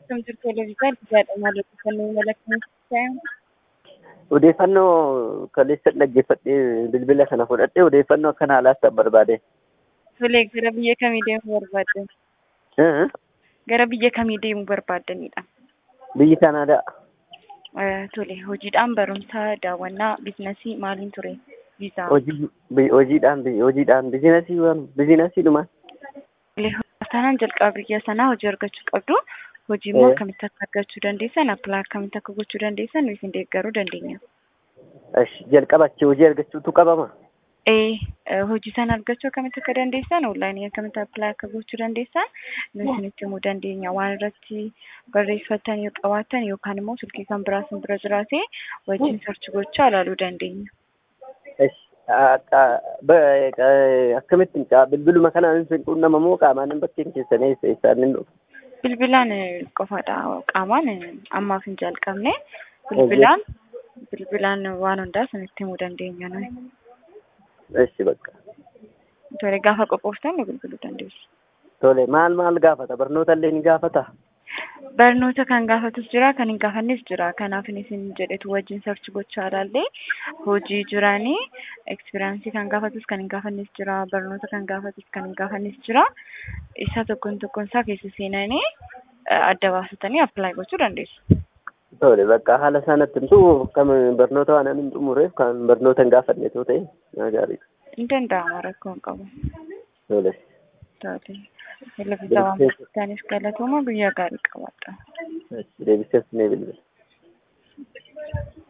Akkam jirtu televezyiinii guddaadha maal odeeffannoo malakanii Odeeffannoo kaleessa dhaggeeffadhee bilbila kana fudhadhee odeeffannoo akkanaa laattan barbaade. Tolee, gara biyya kamii deemuu barbaaddan? Gara biyya kamii deemuu barbaaddanidha? Biyyi Kanaadaa. Tole, hojiidhaan barumsaa, daawwannaa, biizinasii maaliin ture? Viizaa. Hojii hojiidhaan hojiidhaan biizinasii waan biizinasiidhuma. Taanaan jalqaba biyya sanaa hojii argachuu qabdu. Hojii immoo akkamitti akka argachuu dandeessan, appilaa akkamitti akka gochuu dandeessan nuyi isin deeggaruu dandeenya. Jalqaba achi hojii argachuutu qabama. Ee hojii sana argachuu akkamitti akka dandeessan, onlaayinii akkamitti appilaa akka gochuu dandeessan nuyi isinitti himuu dandeenya. Waan irratti barreeffatan yoo qabaattan yookaan immoo silkii kan biraa isin bira jiraate wajjin sarchi gochaa ilaaluu dandeenya. Akkamittiin bilbiluma kanaan hin quunnamamoo qaamaan bakkeen keessanii isaan hin dhufu. Bilbilaan qofaadha. Qaamaan ammaaf hin jalqabne. Bilbilaan bilbilaan waan hundaa isinitti himuu dandeenya nuyi. Eshi bakka. Tole gaafa qophooftan nu bilbiluu dandeessu. Tole maal maal gaafata? Barnoota illee ni gaafata? Barnoota kan gaafatus jira, kan hin gaafannes jira. Kanaaf isin jedhetu wajjin sarchi gochaa ilaallee hojii jiranii ekspiriyaansii kan gaafatus kan hin gaafannes jira. Barnoota kan gaafatus kan hin gaafannes jira. Isa tokkoon tokkoon isaa keessa seenanii adda baasatanii appilaayi gochuu dandeessu. Tole bakka haala sanatti himtu kam barnoota waan hin xumureef kan barnoota hin gaafanne yoo ta'e na gaariidha. Hin danda'ama rakkoo hin qabu. Tole. Tole. Televezyiinii waan barbaadaniif galatooma guyyaa gaarii qabaadha. Deebiseef ni bilbila.